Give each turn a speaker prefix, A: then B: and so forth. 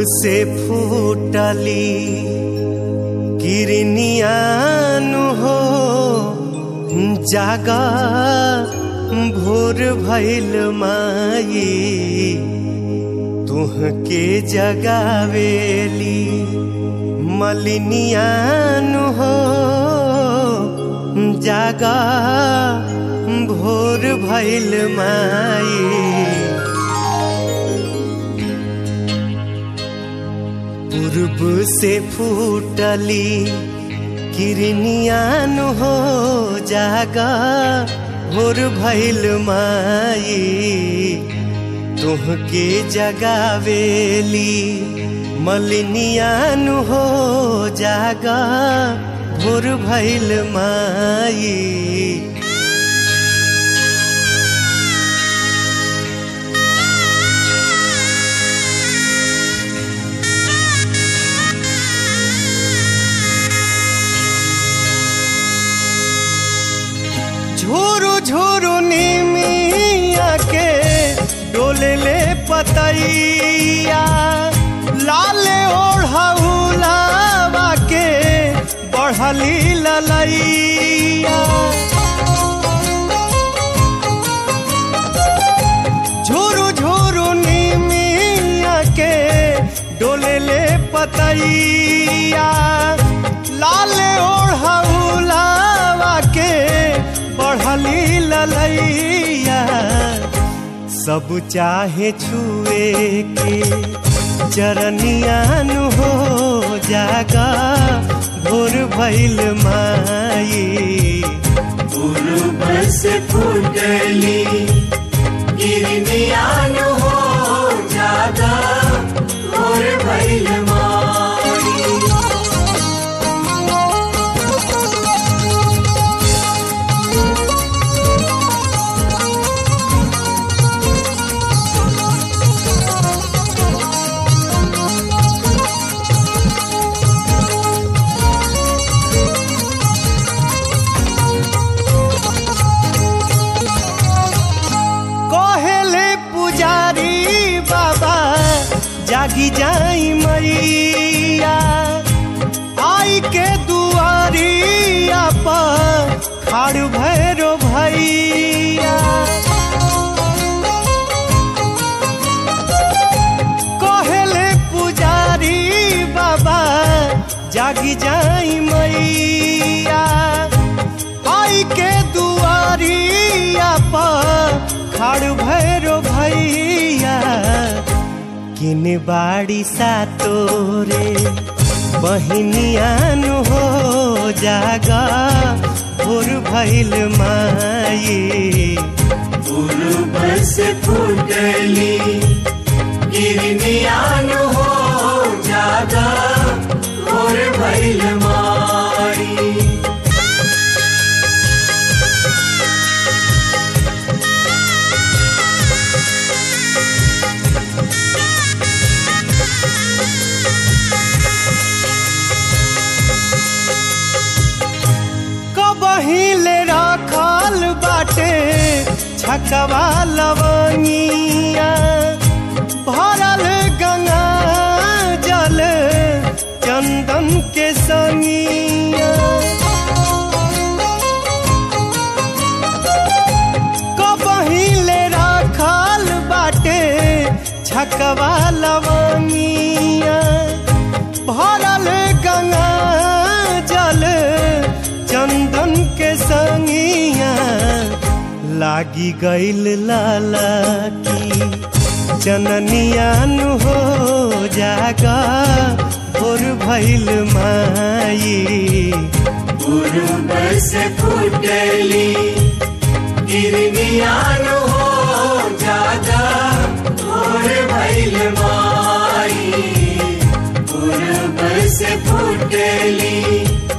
A: से फूटली किरनियानु हो जागा भोर भैल माई तुहके जगावेली मलिनियानु हो जागा भोर भैल माई पूर्व से फूटली किरनियान हो जागा भोर भैल माई तुहके जगावेली मलिनियान हो जागा भोर भैल माई झोरो झोरो निमिया के डोले ले पतैया लाले ओढ़ौलावा के बढ़ली ललैया झोरो झोरो निमिया के डोले ले पतैया लाले ओढ़ौलावा के बढ़ली ललैया सब चाहे छुए के चरनियान हो जागा भोर भैल माई
B: पूर्व से फूटली गिरनियान हो जागा और भैल माई
A: कहेले पुजारी बाबा जागी जाई मैया आई के दुआरिया पर खाड़ भैरो भैया कहेले पुजारी बाबा जागी जाई मैया आई के दुआरिया पर खाड़ भैरो भैया किन बाड़ी सा तोरे बहिनियान हो जागा भोर भैल माई
B: पूर्व से फूटली गिरनियान हो जागा और भैल माई
A: कबहिले राखल बाटे छकवा लवनिया भरल गंगा जल चंदन के सनिया कबहिले राखल बाटे छकवा लवनिया भरल गंगा जल चंदन के संगिया लागी गईल लाला की चननियान हो जागा भोर भैल माई
B: पूर्व से फूटली गिरनियान हो जागा और भैल माई पूर्व से फूटली